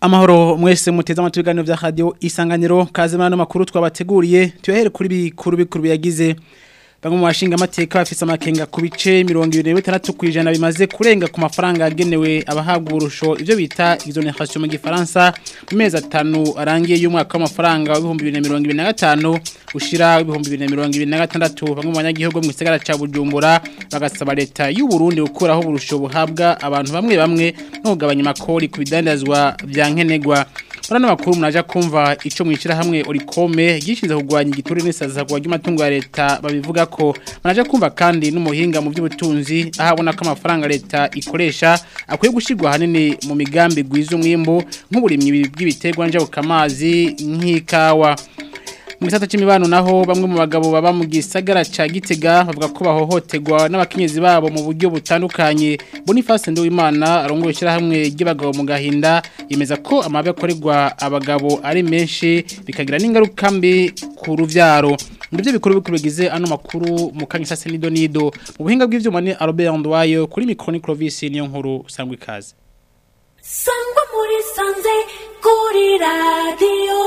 Amahoro mwese muteze amatwi ibiganiro vya radio isanganiro kazimana n'amakuru twabateguriye tuyahere kuri bikuru bikuru biyagize bamwe mu bashinga amateka bafise amakenga ku bice 26 kwijana bimaze kurenga ku mafaranga yagenewe abahabwa urusho ivyo bita exoneration mu gifaransa mu mezi atanu arangiye y'umwaka w'amafaranga wa 2025 ushira 2026 bamwe mu banyagihugu mu gisagara ca Bujumbura bagasaba leta y'u Burundi gukuraho urusho buhabwa abantu bamwe bamwe no kugabanya makori ku bidandazwa vya nkenegwa Murano makuru mnaja kumva ico mwishira hamwe orikome gishinze kugwanya igituri n'isaza kwa ry'amatungo ya leta babivuga ko mnaja kumva kandi n'umuhinga mu by'ubutunzi ahabona ko amafaranga leta ikoresha akwiye gushirwa hanini mu migambi gwiza umwimbo nk'uburimyi bw'ibiterwa njabukamazi nk'ikawa mu gisata c'imibano naho bamwe mu bagabo baba mu gisagara ca Gitega bavuga ko bahohoterwa n'abakenyezi babo mu buryo butandukanye Boniface Nduwimana arongoye hamwe ry'abagabo mu gahinda yemeza ko amabi akorerwa abagabo ari menshi bikagira n'ingaruka mbi ku ruvyaro ndivyo bikuru bikuru bigize ano makuru mu kanyisase nido nido mu buhinga bw'ivyuma ni Albert Ndwayo kuri micro Clovis niyo nkuru sangwa ikaze sangwa muri sanze kuri radio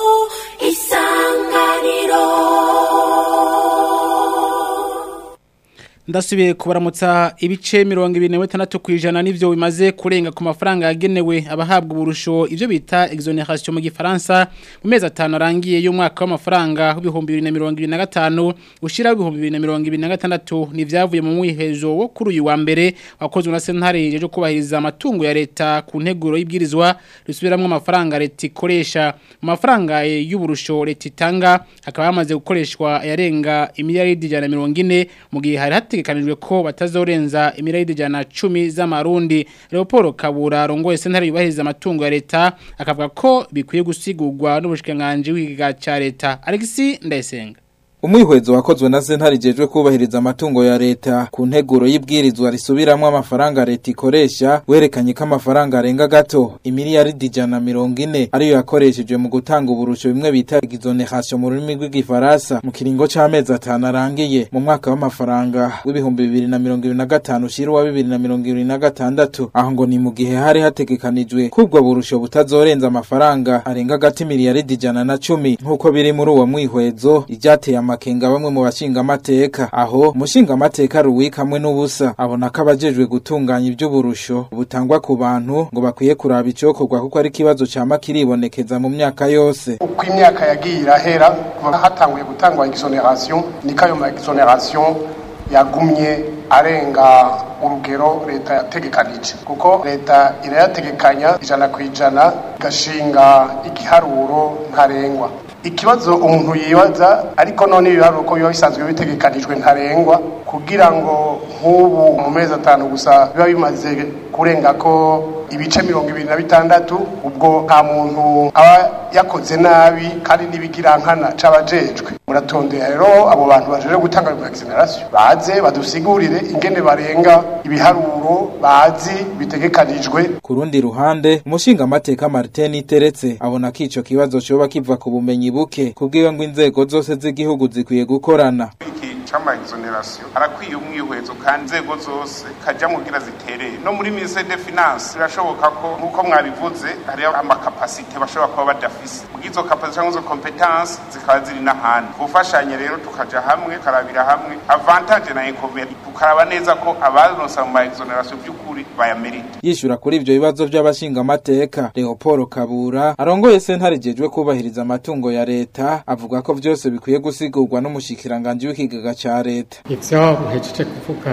isanganiro Ndasubiye kubaramutsa ibice 26 kwijana nivyo bimaze kurenga ku mafaranga yagenewe abahabwa uburusho ivyo bita exoneration mu gifaransa mu mezi atanu arangiye y'umwaka w'amafaranga w'ibihumbi 2025 ushira w'ibihumbi 2026 nivyavuye mu mwihezo wo kuri uyu wa mbere wakozwe na sentare yeje kubahiriza amatungo ya leta ku nteguro y'ibwirizwa risubiramwe amafaranga leta ikoresha mu mafaranga y'uburusho leta itanga hakaba hamaze gukoreshwa yarenga imiliyaridi 140 mu gihe hari hategekanijwe ko batazorenza imirayidi jana 10 z'amarundi Leopold Kabura rongoye sentare yubahiriza amatungo ya leta akavuga ko bikwiye gusigurwa n'ubushikanganje w'igiga ca leta Alexis Ndayisenga Umwihwezo wakozwe na sentare jejwe kubahiriza amatungo ya leta ku nteguro y'ibwirizwa risubiramwe amafaranga leta ikoresha werekanye ko amafaranga arenga gato imiliyaridi ijana mirongo ine ariyo yakoreshejwe mu gutanga uburusho bimwe bita exoneration mu rurimi rw'igifaransa mu kiringo c'amezi atanu arangiye mu mwaka w'amafaranga w'ibihumbi bibiri na mirongo ibiri na gatanu ushira uwa bibiri na mirongo ibiri na gatandatu aho ngo ni mu gihe hari hategekanijwe ko ubwo burusho butazorenza amafaranga arenga gati miliyaridi ijana na cumi nk'uko biri muri uwo mwihwezo iryateye amakenga bamwe mu bashinga amateka aho umushinga amateka ruwika hamwe n'ubusa abona ko abajejwe gutunganya iby'uburusho butangwa ku bantu ngo bakwiye kuraba icokorwa kuko ari ikibazo cama kiribonekeza mu myaka yose uko imyaka yagiye irahera kuva hatanguye gutangwa exoneration niko ayo ma exoneration yagumye arenga urugero leta yategekanije kuko leta irayategekanya ijana ku ijana igashinga igiharuro ntarengwa ikibazo umuntu yibaza ariko none ibiharuro ko biba bisanzwe bitegekanijwe ntarengwa kugira ngo nk'ubu mu mezi atanu gusa biba bimaze kurenga ko ibice mirongo ibiri na bitandatu ubwo nta muntu aba yakoze nabi kandi n'ibigirankana c'abajejwe muratondera rero abo bantu bajeje gutanga ayo exoneration baze badusigurire ingene barenga ibiharuro bazi bitegekanijwe ku rundi ruhande umushinga amateka Martin Iteretse abona ko ico kibazo coba kiva ku bumenyi buke kubwiwe ngo inzego zose z'igihugu zikwiye gukorana chama exoneration arakwiye umwihwezo kandi inzego zose kaja mugira zitereye no muri ministre de finance birashoboka ko nkuko mwabivuze hari amakapasite bashobora kuba badafise mugizo kapasite cyangwa izo competence zikaba ziri n'ahandi gufashanya rero tukaja hamwe karabira hamwe avantage na inconvénient tukaraba neza ko abaronsa mu ma exoneration by'ukuri bayamerita yishura kuri ivyo bibazo by'abashinga amateka Leopold Kabura arongoye sentare jejwe kubahiriza amatungo ya leta avuga ko vyose bikwiye gusigurwa n'umushikiranganje w'ikigaga ca leta ivyo muhejeje kuvuga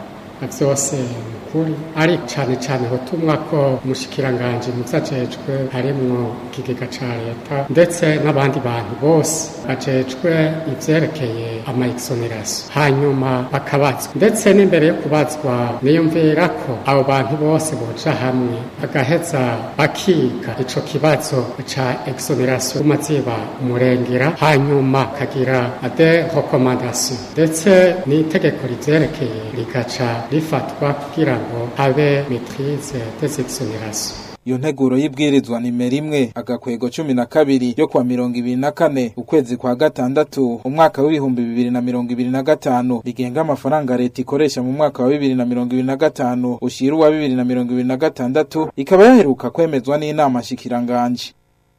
vyose ukuri ari cyane cyane hotumwa ko umushikiranganje muzajejwe harimwo ikigega ca leta ndetse n'abandi bantu bose bajejwe ivyerekeye ama exoneration hanyuma bakabazwa ndetse n'imbere yo kubazwa niyumvira ko abo bantu bose boja hamwe bagaheza bakiga ico kibazo ca exoneration umaziba umurengera hanyuma kagira ade recommandation ndetse n'itegeko rivyerekeye rigaca rifatwa kugira ngo habe maîtrise des exonérations iyo nteguro y'ibwirizwa nimero imwe agakwego cumi na kabiri yo kwa mirongo ibiri na kane ukwezi kwa gatandatu umwaka w'ibihumbi bibiri na mirongo ibiri na gatanu rigenga amafaranga leta ikoresha mu mwaka wa bibiri na mirongo ibiri na gatanu ushira uwa bibiri na mirongo ibiri na gatandatu ikaba yaheruka kwemezwa n'inama shikiranganje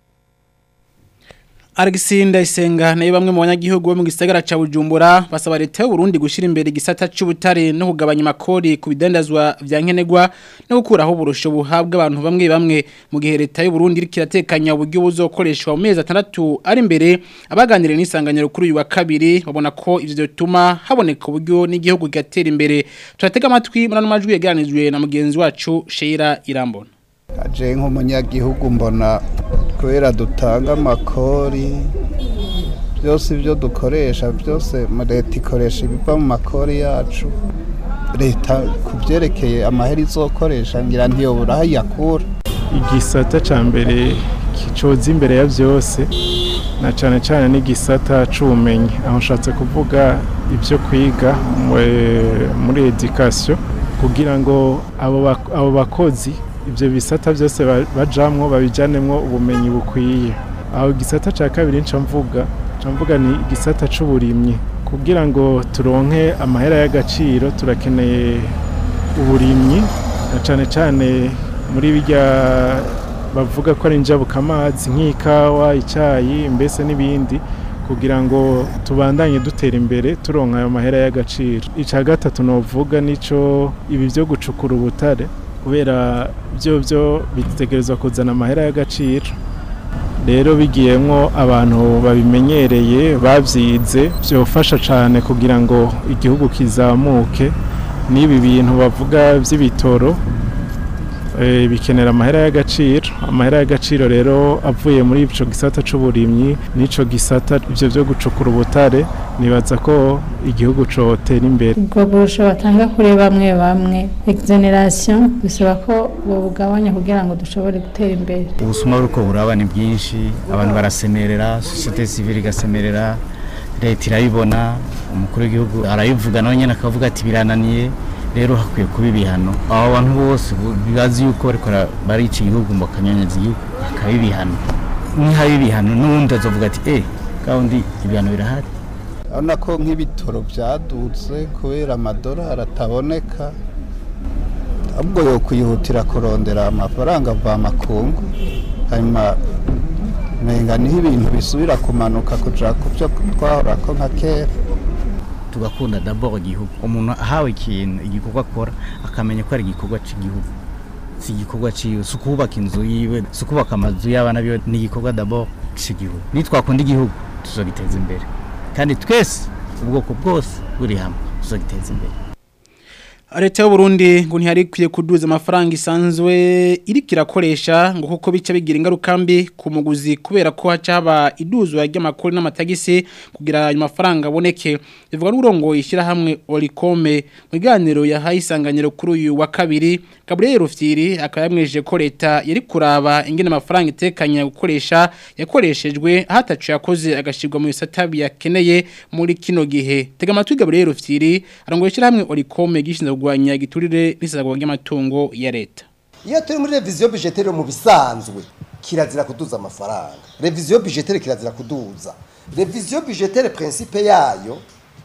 Alexis Ndayisenga nayo bamwe mu banyagihugu bo mu gisagara ca Bujumbura basaba leta y'u Burundi gushira imbere igisata c'ubutare no kugabanya amakori ku bidandazwa vya nkenerwa no gukuraho uburusho buhabwa abantu bamwe bamwe mu gihe leta y'u Burundi iriko iratekanya uburyo buzokoreshwa mu mezi atandatu ari imbere abaganiriye n'isanganyiro kuri uyu wa kabiri babona ko ivyo bituma haboneka uburyo n'igihugu kigatera imbere turatega amatwi muri ano majwi yegeranijwe na mugenzi wacu Sheira Irambona aje nk'umunyagihugu mbona kubera dutanga amakori byose ibyo dukoresha byose leta ikoresha ibiva mu makori yacu leta ku byerekeye amahera izokoresha ngira ntiyobora aho iyakura igisata cya mbere kicoza imbere ya byose na cyane cyane n'igisata c'ubumenyi aho nshatse kuvuga ibyo kwiga muri edikasiyo kugira ngo abo bakozi ibyo bisata byose bajamwo babijyanemwo ubumenyi bukwiye aho igisata cya kabiri nca mvuga nca mvuga ni igisata c'uburimyi kugira ngo turonke amahera y'agaciro turakeneye uburimyi na cyane cyane muri bijya bavuga ko ari njabukamazi nk'ikawa icyayi mbese n'ibindi kugira ngo tubandanye dutera imbere turonka ayo mahera y'agaciro icya gatatu novuga nico ibi byo gucukura ubutare kubera byo byo bitegerezwa kuzana amahera y'agaciro rero bigiyemo abantu babimenyereye babyize byofasha cyane kugira ngo igihugu kizamuke n'ibi bintu bavuga by'ibitoro bikenera amahera y'agaciro amahera y'agaciro rero avuye muri icyo gisata cy'uburimyi n'icyo gisata ibyo byo gucukura ubutare nibaza ko igihugu cyotera imbere ubwo burusho batanga kuri bamwe bamwe exoneration bisaba ko bugabanya kugira ngo dushobore gutera imbere ubusuma bw'uko buraba ni bwinshi abantu barasemerera sosiyete sivile igasemerera leta irayibona umukuru w'igihugu arayivuga nawe nyine akavuga ati birananiye rero hakwiye kuba ibihano abo bantu bose bazi yuko bariko barica igihugu mu kanyanyezi igihugu hakaba ibihano nihaba ibihano n'ubundi azovuga ati eh kandi ibihano birahari urabona ko nk'ibitoro byadutse kubera amadolari ataboneka ahubwo yo kwihutira kurondera amafaranga ava makungu hanyuma nenga niho ibintu bisubira kumanuka kuja ku byo twahora ko nka kera tugakunda dabord igihugu umuntu ahawe ikintu igikorwa akora akamenya ko ari igikorwa cy'igihugu si igikorwa ciwe si ukubaka inzu yiwe si ukubaka amazu y'abana biwe ni igikorwa dabord cy'igihugu nitwakunda igihugu tuzogiteza imbere kandi twese ubwoko bwose buri hamwe tuzogiteza imbere leta y'u Burundi ngo ntihari ikwiye kuduza amafaranga isanzwe iriko irakoresha ngo kuko bica bigira ingaruka mbi ku muguzi kubera ko haca haba iduzwa ry'amakuru n'amatagisi kugira ayo mafaranga aboneke bivuga n'urongo ishyirahamwe orikome mu biganiro yahaye isanganyiro kuri uyu wa kabiri Gabriel Rufyiri akaba yamwejeje ko leta yari kuraba ingene amafaranga itekanya gukoresha yakoreshejwe hatacu yakoze agashirwa mu bisata biyakeneye muri kino gihe tega amatwi Gabriel Rufyiri arongo ishyirahamwe orikome gishinzwe kurwanya igiturire n'isazagwa ry'amatungo ya leta iyo turi muri reviziyo budgeteri mu bisanzwe kirazira kuduza amafaranga reviziyo budgeteri kirazira kuduza reviziyo budgeteri principe yayo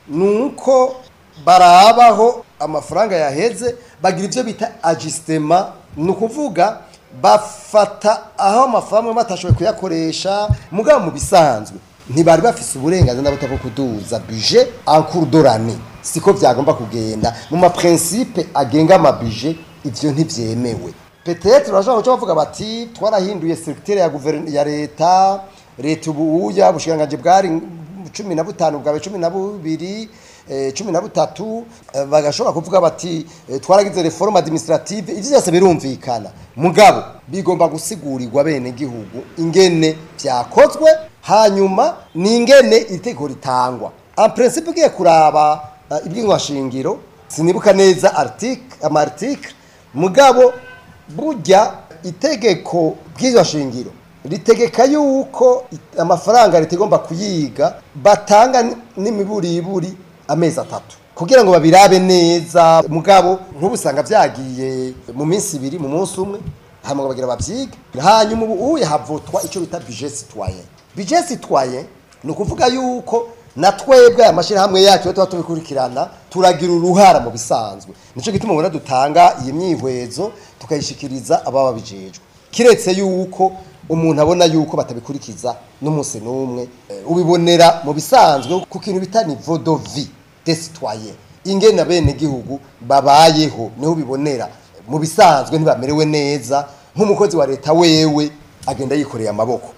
nuko barabaho amafaranga yaheze bagira ibyo bita ajisitema ni ukuvuga bafata aho amafaranga batashoboye kuyakoresha mugabo mu bisanzwe ntibari bafise uburenganzira n'abuto bwo kuduza bije ankurdorani siko byagomba kugenda mu maprincipe agenga amabije ivyo ntivyemewe peut-être urashobora kuca bavuga bati twarahinduye secteur ya guverinoma ya leta leta ubuya bushikanganje bwari cumi na butanu bwawe cumi na bubiri cumi na butatu bagashobora kuvuga bati twaragize reforme administrative ivyo byose birumvikana mugabo bigomba gusigurigwa bene gihugu ingene vyakozwe hanyuma ni ingene itegeko ritangwa en principe ugiye kuraba uh, ibw'inkwashingiro sinibuka neza article ama article mugabo burya itegeko bw'iryo shingiro ritegeka yuko amafaranga ritegomba kuyiga batanga n'imiburiburi amezi atatu kugira ngo babirabe neza mugabo nk'ubusanga byagiye mu minsi ibiri mu munsi umwe hanyuma ngo bagira bavyige hanyuma ubu uye havutwa ico bita budget citoyen budget citoyen ni ukuvuga yuko na twebwe aya mashyirahamwe yacu iyo tuba tubikurikirana turagira uruhara mu bisanzwe nicyo gituma ubona dutanga iyi myihwezo tukayishikiriza ababa bijejwe kiretse yuko umuntu abona yuko batabikurikiza n'umunsi n'umwe eh, ubibonera mu bisanzwe ku kintu bita niveau de vie des citoyens ingene bene gihugu babayeho niho ubibonera mu bisanzwe ntibamerewe neza nk'umukozi wa leta wewe agenda yikoreye amaboko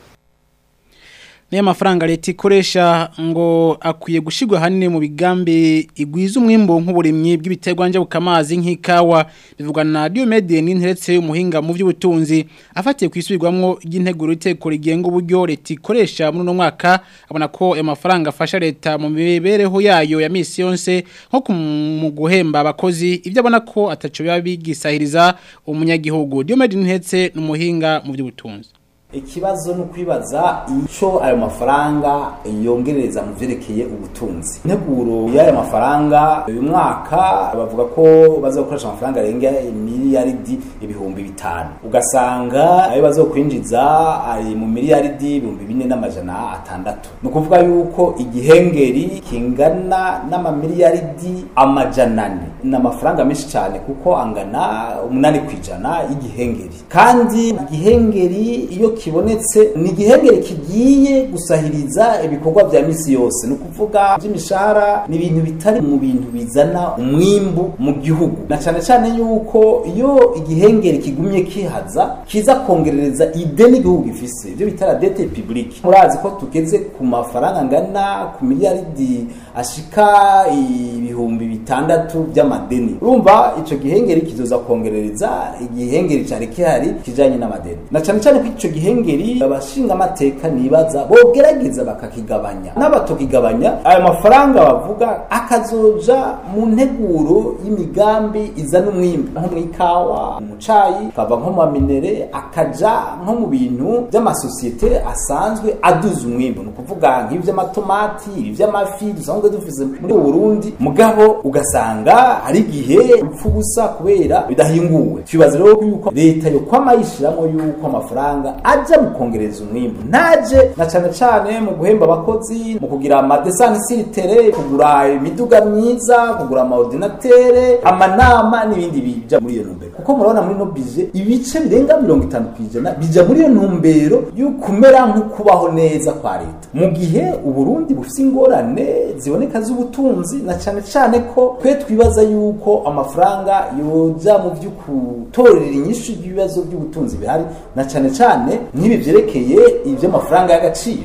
niyo mafaranga leta ikoresha ngo akwiye gushyirwa hanini mu bigambi igwiza umwimbo nk'uburimyi bw'ibiterwa njabukamazi nk'ikawa bivugwa na Diomede n'interetse umuhinga mu by'ubutunzi afatiye ku isubirwamo ry'integuro iteko rigenga uburyo leta ikoresha muri uno mwaka abona ko ayo mafaranga afasha leta mu mibereho yayo ya misi yose nko ku- mu guhemba abakozi ibyo abona ko ataco biba bigisahiriza umunyagihugu Diomede n'interetse n'umuhinga mu by'ubutunzi ikibazo ni ukwibaza icyo ayo mafaranga yongereza mu byerekeye ubutunzi integuro y'ayo mafaranga uyu mwaka bavuga ko bazakoresha amafaranga arenga miliyaridi ibihumbi bitanu ugasanga ayo bazokwinjiza ari mu miliyaridi ibihumbi bine n'amajana atandatu ni ukuvuga yuko igihengeri kingana n'amamiliyaridi amajana ane ni amafaranga menshi cyane kuko angana umunani ku ijana y'igihengeri kandi igihengeri iyo kibonetse ni igihengeri kigiye gusahiriza ibikorwa bya misi yose ni ukuvuga by'imishahara ni ibintu bitari mu bintu bizana umwimbu mu gihugu na cyane cyane yuko iyo igihengeri kigumye kihaza kiza kongerereza ideni igihugu gifise ibyo bita la dette publique murazi ko tugeze ku mafaranga angana ku miliyaridi ashika ibihumbi bitandatu by'amadeni urumva ico gihengeri kizoza kongerereza igihengeri cari kihari kijanye n'amadeni na cyane cyane ko ico gihengeri abashinga amateka nibaza bogerageza bakakigabanya n'abatokigabanya ayo mafaranga bavuga akazoja mu nteguro y'imigambi izana umwimbu nko mu ikawa mu cayi akava nko mu minere akaja nko mu bintu by'amasosiyete asanzwe aduza umwimbu ni ukuvuga nk'ivy'amatomati ivy'amafi dusanzwe dufise muri Burundi mugabo ugasanga hari igihe upfa ubusa kubera bidahinguwe twibaza rero ko yuko leta yo kwama yishiramo yuko amafaranga aja mu kongereza umwimbu ntaje na cane cane mu guhemba abakozi mu kugira amadesansi siritere kugura imiduga myiza kugura amaordinatere amanama n'ibindi bija muri iyo ntumbero kuko murabona muri no bije ibice birenga mirongo itanu kw'ijana bija muri iyo ntumbero yo kumera nko kubaho neza kwa leta mu gihe uburundi bufise ingorane ziboneka z'ubutunzi na cane cane ko twe twibaza yuko amafaranga yoja mu vy'ukutorera inyishu y'ibibazo by'ubutunzi bihari na cane cane nk'ibi vyerekeye ivy'amafaranga y'agaciro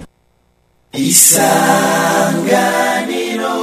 isanganiro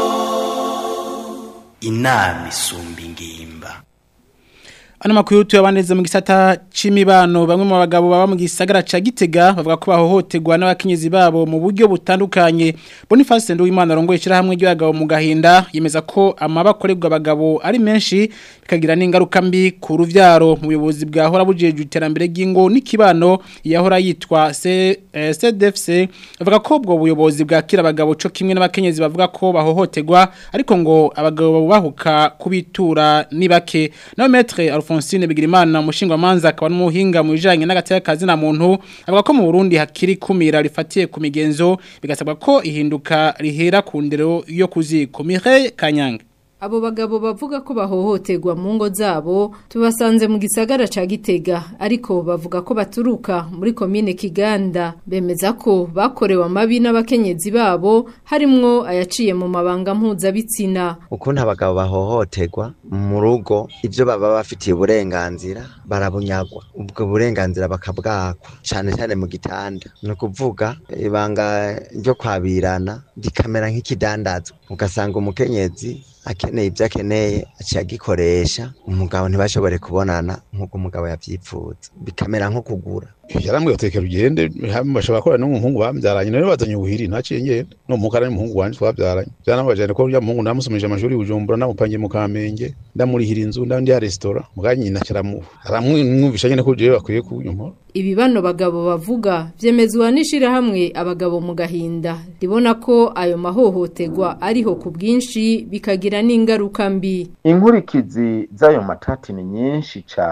inama isumba ingimba Ano makuru tuyabaneze mu gisata c'imibano bamwe mu bagabo baba mu gisagara ca Gitega bavuga ko bahohoterwa n'abakenyezi babo mu buryo butandukanye Boniface Nduwimana rongoye hamwe ry'abagabo mu gahinda yemeza ko amabakorerwa abagabo ari menshi bikagira n'ingaruka mbi ku ruvyaro mu buyobozi bwahora bujeje iterambere ry'ingo n'ikibano yahora yitwa C- eh, CDFC bavuga ko ubwo buyobozi bwakira abagabo co kimwe n'abakenyezi bavuga ko bahohoterwa ariko ngo abagabo bahuka kubitura ni bake nawe maître Alphonsine Bigirimana umushinga manza akaba n'umuhinga mu bijanye n'agateka kazi na muntu avuga ko mu Burundi hakiri kumira rifatiye ku migenzo bigasabwa ko ihinduka rihera ku ndero yo kuziko Mireille Kanyange Abo bagabo bavuga ko bahohoterwa mu ngo zabo tubasanze mu gisagara ca Gitega ariko bavuga ko baturuka muri komine Kiganda bemeza ko bakorewe amabi n'abakenyezi babo harimwo ayaciye mu mabanga mpuzabitsina ukuntu abagabo bahohoterwa mu rugo ibyo baba bafitiye uburenganzira barabunyagwa ubwo burenganzira bakabwakwa cyane cyane mu gitanda ni ukuvuga ibanga ryo kwabirana rikamera nk'ikidandazwa ugasanga umukenyezi akeneye ibyo akeneye aciye agikoresha umugabo ntibashobore kubonana nk'uko umugabo yabyifuza bikamera nko kugura yaramwe utekera ugende bashobora korana n'umuhungu babyaranye nawe bazanye ubuhiri ntaciye ngenda no mukara n'umuhungu wanje twabyaranye byanabajane ko urya muhungu namusomesha amashuri bujumbura namupangiye mu kamenge ndamurihira inzu ndandi ya restaurant muganye nyina kiramu aramwumvisha nyene ko jewe bakwiye kunyumora Ibi bano bagabo bavuga vyemezwa n'ishirahamwe abagabo mu gahinda ribona ko ayo mahohoterwa ariho ku bwinshi bikagira n'ingaruka mbi inkurikizi z'ayo matati ni nyinshi cyane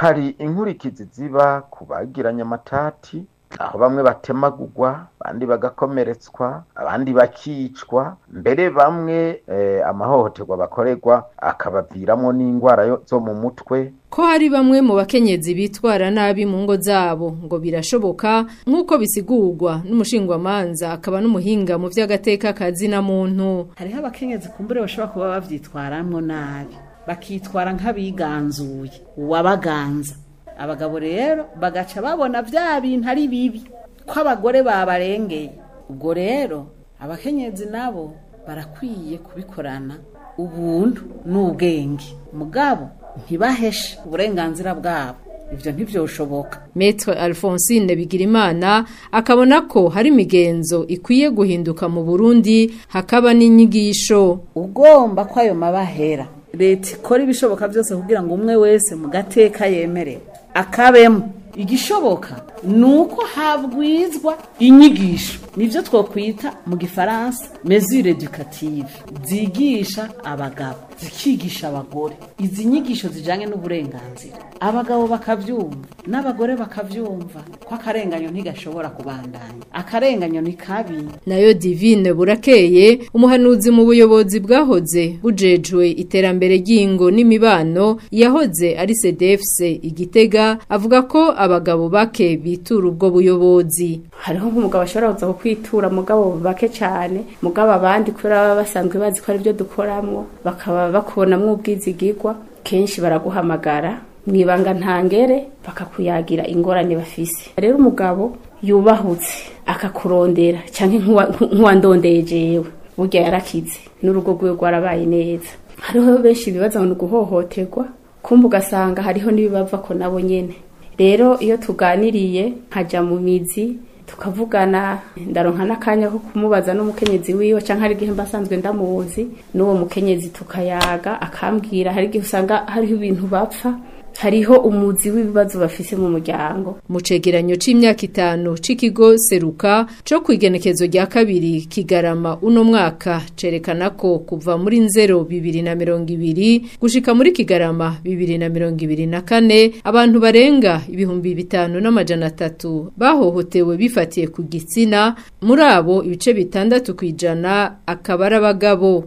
hari inkurikizi ziba ku bagiranye amatati aho bamwe batemagurwa abandi bagakomeretswa abandi bakicwa mbere bamwe eh, amahohoterwa bakorerwa akabaviramo n'indwara yo- zo mu mutwe ko hari bamwe mu bakenyezi bitwara nabi mu ngo zabo ngo birashoboka nk'uko bisigurwa n'umushingwamanza akaba n'umuhinga mu vy'agateka kazi na muntu hariho abakenyezi kumbure bashobora kuba bavyitwaramwo nabi bakitwara nk'abiganzuye uwabaganza abagabo rero bagaca babona vya bintu ari bibi ko abagore babarengeye ubwo rero abakenyezi nabo barakwiye kubikorana ubuntu n'ubwenge mugabo ntibaheshe uburenganzira bwabo ivyo ntivyoshoboka Maître Alphonsine Bigirimana akabona ko hari imigenzo ikwiye guhinduka mu Burundi hakaba n'inyigisho ugomba ko ayo mabahera leta ikora ibishoboka byose kugira ngo umwe wese mu gateka yemerewe akabemo igishoboka ni uko habwizwa inyigisho nibyo twokwita mu gifaransa mesure educative zigisha abagabo zikigisha abagore izi nyigisho zijyanye n'uburenganzira abagabo bakabyumva n'abagore bakabyumva ko akarenganyo ntigashobora kubandanya akarenganyo ni kabi nayo divine burakeye umuhanuzi mu buyobozi bwahoze bujejwe iterambere ry'ingo n'imibano yahoze ari cdfc igitega avuga ko abagabo bake bitura ubwo buyobozi hariho nk'umugabo ashobora kuza kukwitura mugabo bake cyane mugabo abandi kubera baba basanzwe bazi ko ari byo dukoramo bakaba bakubonamo ubwizigirwa kenshi baraguhamagara mu ibanga ntangere bakakuyagira ingorane bafise rero umugabo yubahutse akakurondera cyangwa nk'uwandondeye jewe burya yarakize n'urugo rwiwe rwarabaye neza hariho benshi bibaza ngo ni uguhohoterwa kumva ugasanga hariho n'ibibava ko nabo nyene rero iyo tuganiriye nkajya mu mizi tukavugana ndaronka n'akanya ko kumubaza n'umukenyezi wiwe cyangwa hari igihe mba asanzwe ndamuzi n'uwo mukenyezi tukayaga akambwira hari igihe usanga hariho ibintu bapfa hariho umuzi w'ibibazo bafise mu muryango mu cegeranyo c'imyaka itanu c'ikigo seruka co kwigenekezo rya kabiri kigarama uno mwaka cerekana ko kuva muri nzero bibiri na mirongo ibiri gushika muri kigarama bibiri na mirongo ibiri na kane abantu barenga ibihumbi bitanu n'amajana atatu bahohotewe bifatiye ku gitsina muri abo ibice bitandatu kw'ijana akaba ari abagabo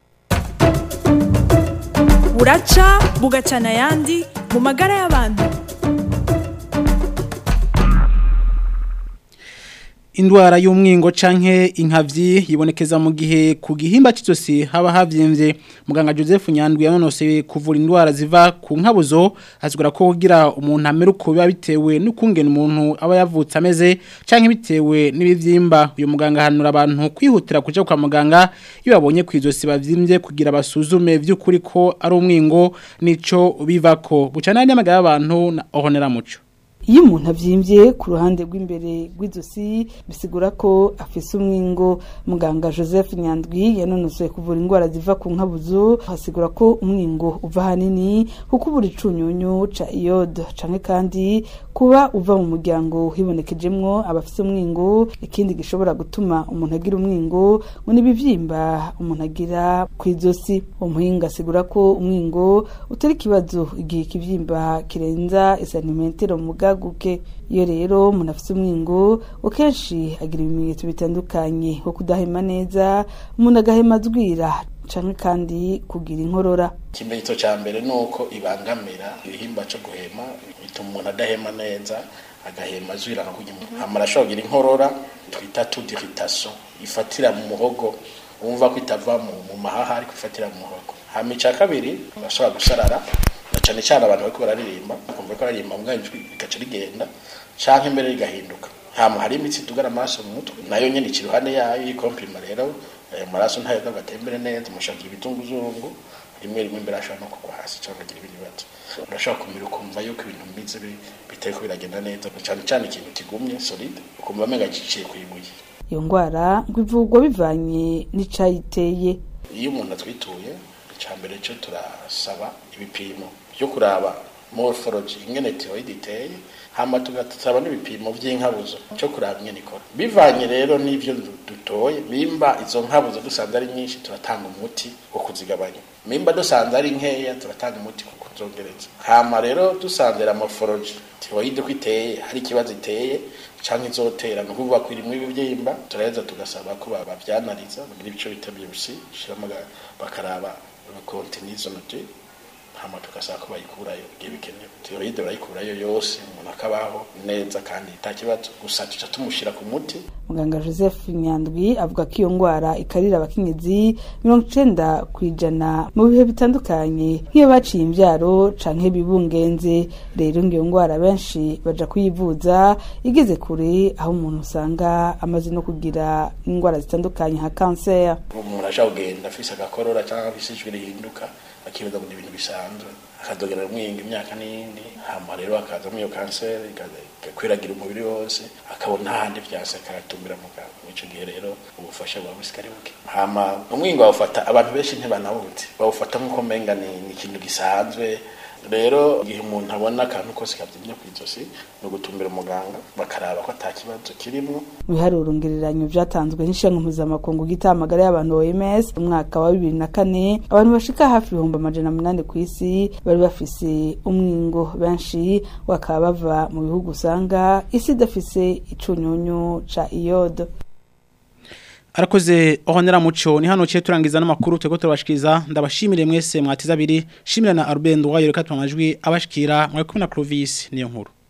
buraca bugacana ayandi mu magara y'abantu indwara y'umwingo canke inkavyi yibonekeza mu gihe ku gihimba cy'izosi haba havyimvye muganga Joseph Nyandwi yanonose kuvura indwara ziva ku nkabuzo azigura ko kugira umuntu amera uko biba bitewe n'ukungena umuntu aba yavutse ameze canke bitewe n'ibivyimba uyu muganga hanura abantu kwihutira kuja kwa muganga iyo babonye ku izosi bavyimbye kugira basuzume vy'ukuri ko ari umwingo nico bivako bucana n'amagara y'abantu na ohonera muco iyo umuntu abyimbye ku ruhande rw'imbere rw'izosi bisigura ko afise umwingo muganga joseph nyandwi yanonosoye kuvura indwara ziva ku nkabuzo hasigura ko umwingo uva ahanini kuko ubura icunyunyu ca iyode canke kandi kuba uva mu muryango hibonekejemwo abafise umwingo ikindi gishobora gutuma umuntu agira umwingo ngo n'ibivyimba umuntu agira ku izosi umuhinga asigura ko umwingo utari ikibazo igihe ikivyimba kirenza isanimetero mu bwaguke iyo rero umuntu afite umwingo akenshi agira ibimenyetso bitandukanye nko kudahema neza umuntu agahema azwira canke kandi kugira inkorora ikimenyetso cya mbere ni uko ibangamira ibihimba cyo guhema bituma umuntu adahema neza agahema azwira nka kujya hamara ashobora kugira inkorora twita tudiritaso ifatira mu muhogo wumva ko itava mu mahaha ariko ifatira mu muhogo hama icya kabiri bashobora gusarara na cyane cyane abantu bariko bararirimba bakumva ko baririmba mbwa ijwi rigaca rigenda canke mbere rigahinduka hama hari imitsi tugara amaraso mu mutwe nayo nyene iki iruhande yayo yikompirima rero ayo maraso ntayo agatembere neza mushagira ibitunguzungu rimwe rimwe imbere ashobora no kugwa hasi cyangwa agira ibindi bibazo urashobora kumira ukumva yuko ibintu bimitse bitariko biragenda neza cyane cyane ikintu kigumye solide ukumva amenga giciye ku ibuye iyo ndwara ngo ivurwa bivanye n'icayiteye iyo umuntu atwituye icya mbere cyo turasaba ibipimo byo kuraba morphology ingene tiroid iteye hama tugasaba n'ibipimo vy'inkabuzo cyo kuraba ingene ikora bivanye rero n'ivyo dutoye bimba izo nkabuzo dusanze ari nyinshi turatanga umuti wo kuzigabanya mimba dusanze ari nkeya turatanga umuti wo kuzongereza hama rero dusanze la morphology tiroid ko iteye hari ikibazo iteye canke izotera no kuvuga ko irimwe ibivyimba turaheza tugasaba ko babyanariza bagira ibice bita biopsy shiramo bakaraba contenizo note hama tugasaba ko bayikurayo igihe bikenewe tiroide barayikurayo yose umuntu akabaho neza kandi nta kibazo gusa tuca tumushira ku muti muganga joseph nyandwi avuga ko iyo ndwara ikarira abakenyezi mirongo icenda ku ijana mu bihe bitandukanye nk'iyo baciye imbyaro canke bibungenze rero ngo iyo ndwara benshi baja kuyivuza igeze kure aho umuntu usanga amaze no kugira indwara zitandukanye nka kanseri umuntu aja kugenda afise agakorora cyangwa afise ijwi rihinduka akibaza ngo ni ibintu bisanzwe akadogera umwinga imyaka n'iyindi hama rero akazamo iyo kanseri igakwiragira umubiri wose akabona ahandi vyase akatumbira muganga mw'ico gihe rero ubufasha buba busikari buke hama umwinga bawufata abantu benshi ntibanawuzi bawufata nk'uko menga ni ikintu gisanzwe rero igihe umuntu abona akantu kose kabyimye ku izosi ni ugutumbira umuganga bakaraba ko ata kibazo kirimo mu biharuro ngereranyo byatanzwe n'ishyanga mpuzamakungu gitamagara y'abantu OMS mu mwaka wa bibiri na kane abantu bashika hafi ibihumbi amajana munani ku isi bari bafise umwingo benshi bakaba bava mu bihugu usanga isi idafise icunyunyu ca iyodo arakoze ohonera muco ni hano cye turangiza n'amakuru twego turabashikiriza ndabashimire mwese mwatiza abiri shimira na Albert Ndwayo reka tumajwi abashikira mwe kumwe na Clovis niyo nkuru